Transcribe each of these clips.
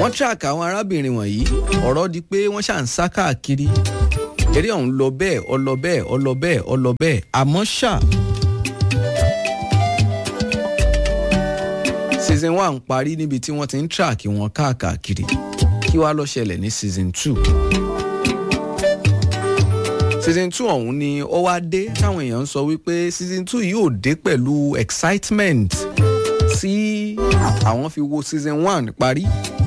wọ́n track àwọn arábìnrin wọ̀nyí ọ̀rọ̀ di pé wọ́n ṣà ń sá káàkiri eré ọ̀hún lọ bẹ́ẹ̀ ọ lọ bẹ́ẹ̀ ọ lọ bẹ́ẹ̀ ọ lọ bẹ́ẹ̀ àmọ́ ṣá. season one parí níbi tí wọ́n ti ń track wọn káàkiri kí wàá lọ ṣẹlẹ̀ ní season two. season two ọ̀hún ni ó wá dé táwọn èèyàn ń sọ wípé season two yóò dé pẹ̀lú excitement tí àwọn fi wo season one parí.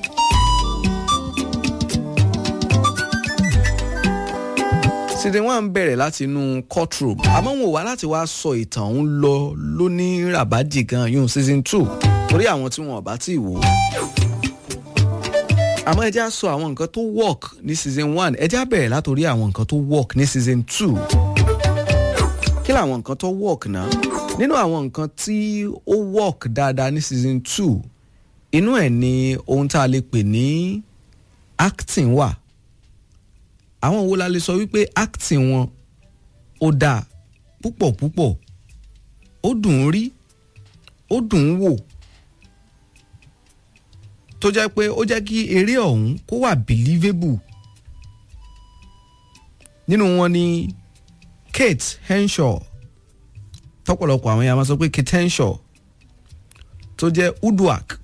season one bẹ̀rẹ̀ láti inú courtroom àmọ́ wọn ò wá láti wá sọ ìtàn òun lọ lóní ràbájì gan yún season two torí àwọn tí wọn ò bá tí ì wò ó. àmọ́ ẹ jẹ́ á sọ àwọn nǹkan tó work ní season one ẹ jẹ́ á bẹ̀rẹ̀ látòrí àwọn nǹkan tó work ní season two. kí làwọn nǹkan tó work náà nínú àwọn nǹkan tí ó work dáadáa ní season two inú ẹ̀ ni ohun tá a lè pè ní acting wà àwọn wo la lè sọ wípé acting wọn ó dáa púpọ̀ púpọ̀ ó dùn ún rí ó dùn ún wò tó jẹ́ pé ó jẹ́ kí eré ọ̀hún kó wà believable nínú wọn ni Kate Henshaw tọ́pọ̀lọpọ̀ àwọn yàrá máa sọ pé Kate Henshaw tó jẹ́ Uduak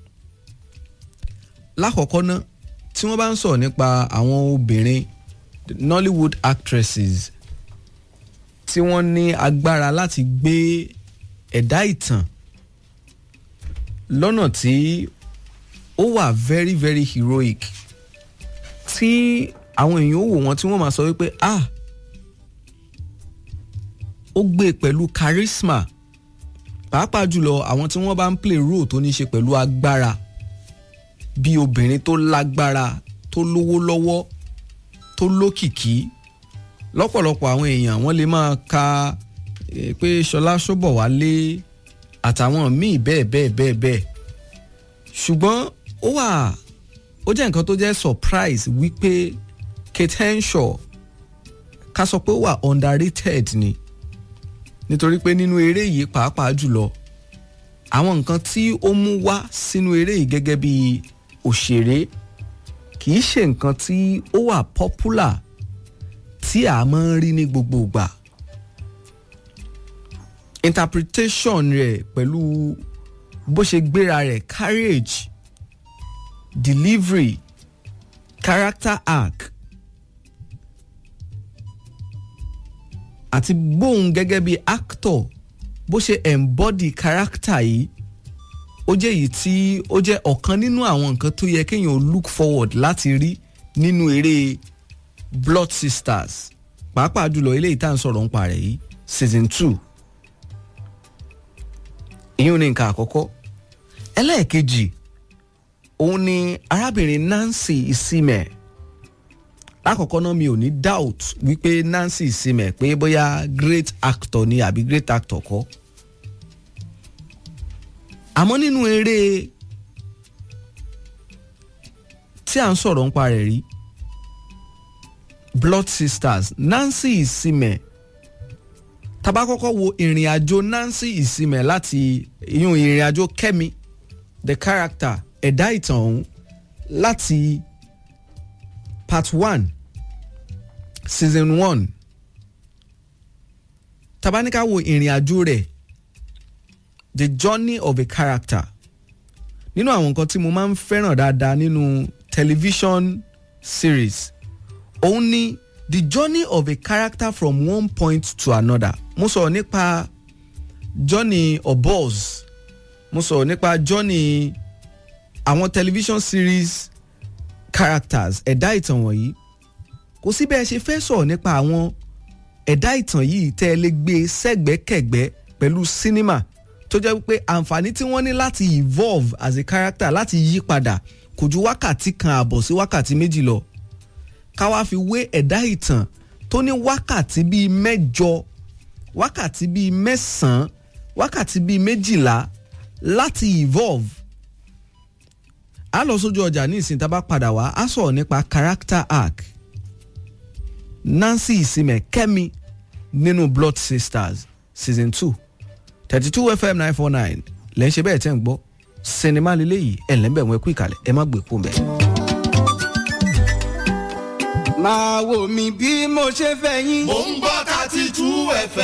lákọ̀ọ́kọ́ ná tí wọ́n bá ń sọ̀rọ̀ nípa àwọn obìnrin Nollywood actresses tí wọ́n ní agbára láti gbé ẹ̀dá ìtàn lọ́nà tí ó wà very very heroic tí àwọn èèyàn ó wò wọ́n tí wọ́n máa sọ wípé ah ó gbé pẹ̀lú charisma pàápàá jùlọ àwọn tí wọ́n bá ń play role tó ní í ṣe pẹ̀lú agbára bí obìnrin tó lágbára tó lówó lọ́wọ́ tó lókìkí lọ́pọ̀lọpọ̀ àwọn èèyàn wọ́n lè máa ka pé Ṣọlá Ṣóbọ̀wálé àtàwọn míì bẹ́ẹ̀ bẹ́ẹ̀ bẹ́ẹ̀ bẹ́ẹ̀ ṣùgbọ́n ó wà ó jẹ́ nǹkan tó jẹ́ surprise wípé Kate Henshaw ká sọ pé ó wà underrated ni nítorí pé nínú eré yìí pàápàá jùlọ àwọn nǹkan tí ó mú wá sínú eré yìí gẹ́gẹ́ bí òṣèré kì í ṣe nǹkan tí ó wà popular tí a máa ń rí ní gbogbo ìgbà interpretation rẹ̀ pẹ̀lú bó ṣe gbéra rẹ̀ courage delivery character arc àti bóun gẹ́gẹ́ bí actor bó ṣe embody character yìí ó jẹ́ èyí tí ó jẹ́ ọ̀kan nínú àwọn nǹkan tó yẹ kéèyàn look forward láti rí nínú eré blood sisters pàápàá jùlọ eléyìí tá à ń sọ̀rọ̀ nípa rẹ̀ yìí season two ìyún ní nǹkan àkọ́kọ́ ẹlẹ́ẹ̀kejì òun ni arábìnrin Nancy Isime lákọ̀ọ́kọ́ náà mi ò ní doubt wípé Nancy Isime pé bóyá great actor ni àbí great actor kọ́ àmọ́ nínú eré tí à ń sọ̀rọ̀ nípa rẹ̀ rí Blood Sisters Nancy Isime tá bá kọ́kọ́ wo ìrìn àjò Nancy Isime láti ìyún ìrìn àjò Kẹ́mi the character ẹ̀dá ìtàn ọ̀hún láti part one season one tá bá ní ká wo ìrìn àjò rẹ̀ the journey of a character nínú àwọn nǹkan tí mo máa ń fẹ́ràn dáadáa nínú television series òun ni the journey of a character from one point to another mo sọ̀rọ̀ nípa journey Obos mo sọ̀rọ̀ nípa journey àwọn television series characters ẹ̀dá ìtàn wọ̀nyí kò sí bẹ́ẹ̀ ṣe fẹ́ sọ̀rọ̀ nípa àwọn ẹ̀dá ìtàn yìí tẹ́ ẹ lè gbé sẹ́gbẹ́kẹ̀gbẹ́ pẹ̀lú sinima tó jẹ́ wípé àǹfààní tí wọ́n ní láti evolve as a character láti yí padà kò ju wákàtí kan àbọ̀ sí wákàtí méjì lọ ká wá fi wé ẹ̀dá ìtàn tó ní wákàtí bíi mẹ́jọ wákàtí bíi mẹ́sàn-án wákàtí bíi méjìlá láti evolve a lọ sójú ọjà ní ìsìn tá a bá padà wá a sọ̀rọ̀ nípa character arc Nancy Isime Kẹ́mi nínú Blood Sisters season two thirty two FM nine four nine lẹ́yìn ṣe bẹ́ẹ̀ tẹ́ ń gbọ́ sinimá lélẹ́yìí ẹ̀lẹ́bẹ̀wọ̀n ẹ̀kú ìkàlẹ̀ ẹ má gbé kó mbẹ́. máa wò mí bí mo ṣe fẹ́ yín. mò ń gbọ́ thirty two fm.